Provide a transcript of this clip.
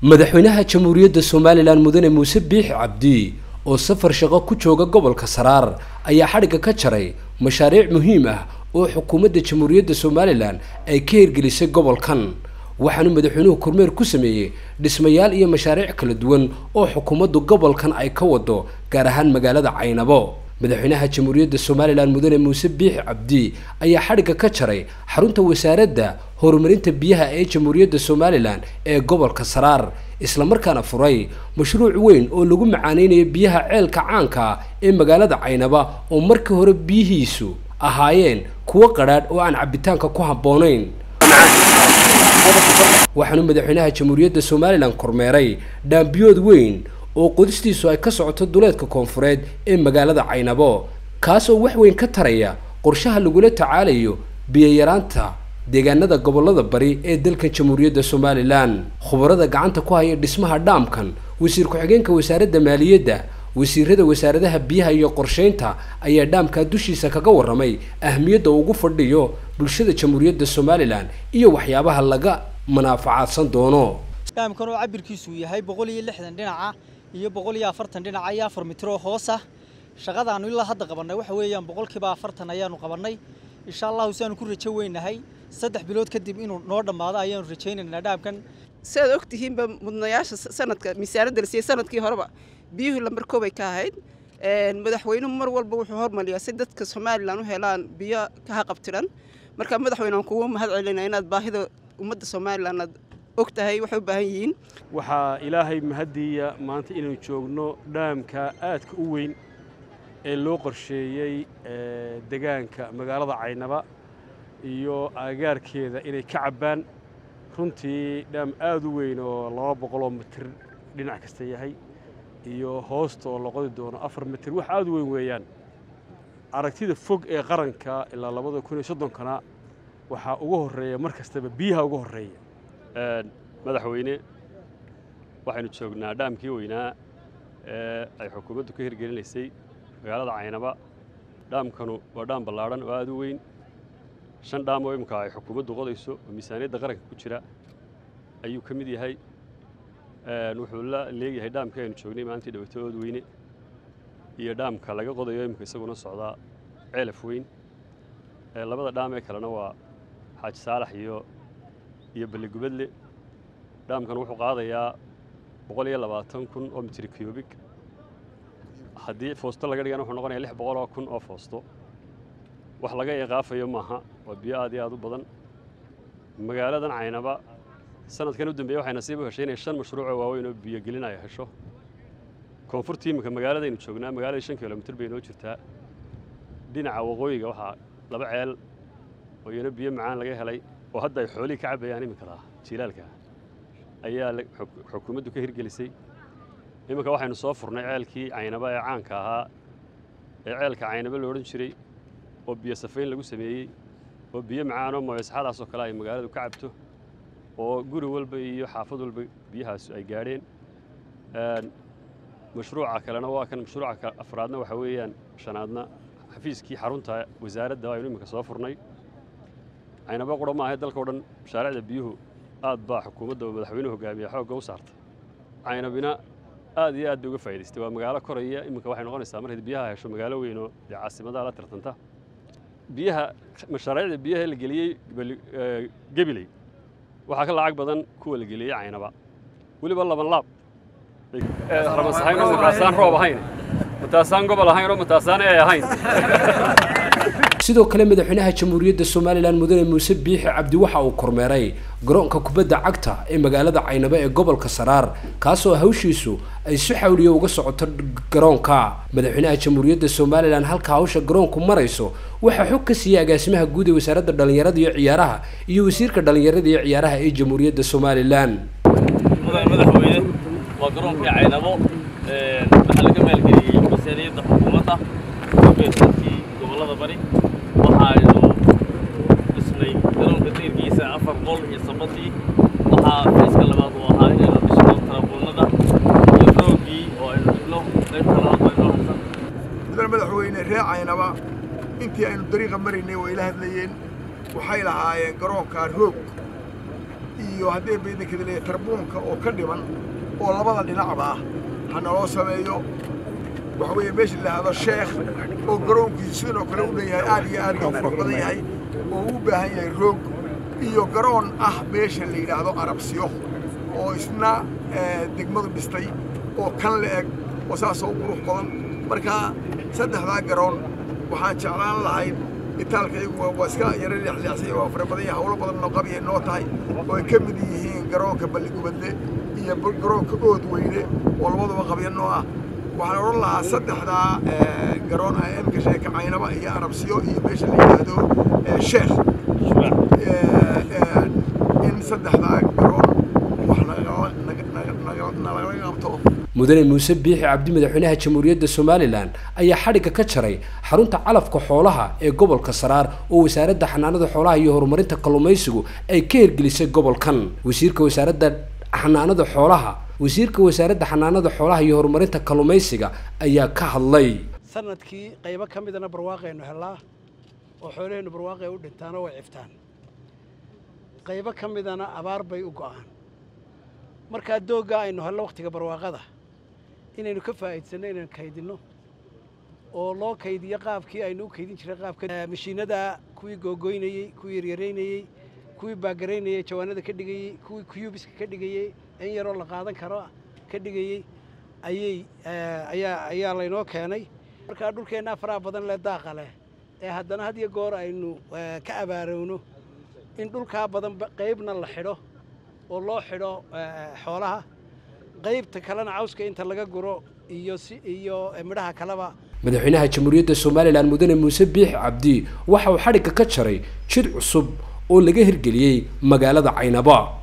madaxweynaha jamhuuriyadda somalilan mudane muuse biix cabdi oo safar shaqo ku jooga gobolka saraar ayaa xadhigga ka jaray mashaariic muhiim ah oo xukuumadda jamhuuriyadda somalilan ay ka hirgelisay gobolkan waxaanu madaxweynuhu kormeer ku sameeyey dhismayaal iyo mashaariic kala duwan oo xukuumaddu gobolkan ay ka wado gaar ahaan magaalada caynabo madaxweynaha jamhuuriyadda somalilan mudane muuse biix cabdi ayaa xadhigga ka jaray xarunta wasaaradda horumarinta biyaha ee jamhuuriyadda somalilan ee gobolka saraar islamarkaana furay mashruuc weyn oo lagu macaaneynayo biyaha ceelka caanka ah ee magaalada caynaba oo markii hore biyihiisu ahaayeen kuwo qadhaadh oo aan cabitaanka ku habboonayn waxaanu madaxweynaha jamhuuriyadda somalilan kormeeray dhaambiyood weyn oo qodistiisu ay ka socoto duleedka koonfureed ee magaalada caynabo kaas oo wax weyn ka taraya qorshaha lagula tacaalayo biyayaraanta deegaanada gobolada bari ee dalkan jamhuuriyadda somalilan khubarada gacanta ku haya dhismaha dhaamkan wasiir ku-xigeenka wasaaradda maaliyadda wasiirada wasaaradaha biyaha iyo qorsheynta ayaa dhaamkaa dushiisa kaga warramay ahmiyadda ugu fadhiyo bulshada jamhuuriyadda somalilan iyo waxyaabaha laga manaafacaadsan doono dhaamkan oo cabirkiisu yahay boqol iyo lixdan dhinaca iyo boqol iyo afartan dhinaca iyo afar mitir oo hoos ah shaqadaanu ilaa hadda qabannay waxa weeyaan boqolkiiba afartan ayaanu qabannay insha allahu siaanu ku rajo weynahay saddex bilood kadib inuu noo dhammaado ayaanu rajaynaynaa dhaamkan si aad og tihiinba mudnayaasha sanadka miisaanadda la siiyey sanadkii horeba biyuhu lambar koobay ka ahayd madaxweynuhu mar walba wuxuu hormariyaa si dadka somalilan u helaan biyo ka haqabtiran marka madaxweyne aan kugu mahad celinaa inaad baahida ummadda somalilan aad og tahay waxay u baahan yihiin waxaa ilaahay mahaddiiya maanta inaynu joogno dhaamka aadka u weyn ee loo qorsheeyey degaanka magaalada caynaba iyo agaarkeeda inay ka cabbaan runtii dhaam aad u weyn oo laba boqoloo mitir dhinac kasta yahay iyo hoosta oo loqodi doono afar mitir wax aad u weyn weeyaan aragtida fog ee qaranka ilaa labada kun iyo soddonkana waxaa ugu horreeya mar kastaba biyaha ugu horreeya madaxweyne waxaynu joognaa dhaamkii weynaa ee ay xukuumaddu ka hirgelinaysay magaalada caynaba dhaamkanu waa dhaam ballaadhan oo aad u weyn shan dhaam oo imminka ay xukuumaddu qodayso oo miisaaniyadda qaranka ku jira ayuu ka mid yahay wuxuu la leegyahay dhaamkii aynu joognay maalintii dhaweyto ood weyne iyo dhaamka laga qodayo imminka isaguna socdaa ceelaf weyn labada dhaam ee kalena waa xaaji saalax iyo iyo balligubadle dhaamkan wuxuu qaadayaa boqol iyo labaatan kun oo mitri cubig haddii foosto laga dhigana wuxuu noqonaya lix boqol oo kun oo foosto wax laga iqaafayo maaha waa biyo aad iyo aad u badan magaaladan caynaba sanadkan u dambeeye waxay nasiib u heshay inay shan mashruucoo waaweyn oo biyogelin ay hesho koonfurtii iminka magaaladaynu joognaa magaaladii shan kilomitir bay noo jirtaa dhinaca waqooyiga waxaa laba ceel oo iyana biyo macaan laga helay oo hadda ay xoolihii ka cabbayaan iminkadaa jiilaalka ayaa xukuumaddu ka hirgelisay iminka waxaynu soo furnay ceelkii caynaba ee caanka ahaa ee ceelka caynaba lo odhan jiray oo biyo safayn lagu sameeyey oo biyo macaanoo mooyasxadaasoo kale ay magaaladu ka cabto oo guri walba iyo xaafad walba biyahaas ay gaadheen mashruuca kalena waa kan mashruuca afraadna waxa weeyaan shanaadna xafiiskii xarunta wasaaradda aynu iminka soo furnay caynaba qura maahae dalka o dhan mashaariicda biyuhu aad baa xukuumadda oo madaxweynuhu hogaamiya xoogga u saartay caynabina aad iyo aad bay uga faa'idaystay waa magaalo koraya iminka waxay noqonaysaa markayd biyaha hesho magaalo weyn oo dee caasimadaha la tartanta biyaha mashaariicda biyaha la geliyey gebiley waxaa ka lacag badan kuwa la geliyey caynaba weliba laban laab ramas ahayn oo mataasaan roob ahayn mataasaan gobol ahayn oo mataasaan ee ahayn sidoo kale madaxweynaha jamhuuriyadda somalilan mudane muuse biixi cabdi waxa uu kormeeray garoonka kubadda cagta ee magaalada caynabo ee gobolka saraar kaasoo hawshiisu ay si xawliyo uga socoto garoonka madaxweynaha jamhuuriyadda somalilan halka hawsha garoonku marayso waxaa xog ka siiyey agaasimaha guud ee wasaaradda dhallinyarada iyo ciyaaraha iyo wasiirka dhallinyarada iyo ciyaaraha ee jamhuuriyadda somalilan madaxweyne waa garoonkii caynabo waxaa laga maalgeliyey miisaaniyadda xukuumadda beerkii gobollada bari waxaaynu dhisnay garoonka deyrkiisa afar qol iyo sabadii waxaa fayska labaad uu ahaa inaynu dhisno tarabuunada iyo roogii oo aynu dhigno qaybta labaad waa inoo harsan mudane madaxweyne ree caynaba intii aynu dariiqa maraynay way la hadlayeen waxay lahaayeen garoonkaa roog iyo haddee baydankada leeyahay tarbuunka oo ka dhiman oo labada dhinacba ah ha naloo sameeyo waxa weeye meesha la yidhaahdo sheekh oo garoonkiisu sidoo kale u leeyahay aad iyo aad u qurux badan yahay oo u baahan yahay roog iyo garoon ah meesha la yidhaahdo arabsiyo oo isna degmadu dhistay oo kan la eg oo saasoo u qurux badan marka saddexdaa garoon waxaan jeclaan lahayd itaalka iyagu waa iska yaro leexleexsay waa fara badan yahay hawlo badan noo qabiyay noo tahay oo ay ka mid yihiin garoonka balligubadle iyo garoonka ood weyne oo labaduba qabya noo ah waxaan odhan lahaa saddexdaa garoon ah imka sheeka caynaba iyo arabsiyo iyo meesha la yidhaahdo sheekh in saddexdaa garoon wax nagala qabto mudane muuse biixi cabdi madaxweynaha jamhuuriyadda somalilan ayaa xadhigga ka jaray xarunta calafka xoolaha ee gobolka saraar oo wasaaradda xanaanada xoolaha iyo horumarinta kalluumaysigu ay ka hirgelisay gobolkan wasiirka wasaaradda xanaanada xoolaha wasiirka wasaaradda xanaanada xoolaha iyo horumarinta kalluumaysiga ayaa ka hadlay sanadkii qaybo ka midana barwaaqaynu hellaa oo xoolaheennu barwaaqay u dhintaan oo way ciftaan qaybo ka midana abaar bay u go'aan markaa dooggaa aynu hello wakhtiga barwaaqada inaynu ka faa'iidsanno inaynu kaydinno oo loo kaydiyo qaabkii aynu u kaydin jiray qaabka mashiinada kuwii googoynayey kuwii yaryaraynayey kuwii baagaraynayey jawaanada ka dhigayey kuwii kuyubiska ka dhigayey in yaroo la qaadan karo ka dhigayey ayay ayaa ayaa laynoo keenay markaa dhulkeenna faraha badan leh daaqa leh ee haddana had iyo goor aynu ka abaarowno in dhulkaa badan qaybna la xidho oo loo xidho xoolaha qaybta kalena cawska inta laga guro iyo si iyo midhaha kaleba madaxweynaha jamhuuriyadda somalilan mudane muuse biixi cabdi waxa uu xadhigga ka jaray jid cusub oo laga hirgeliyey magaalada caynaba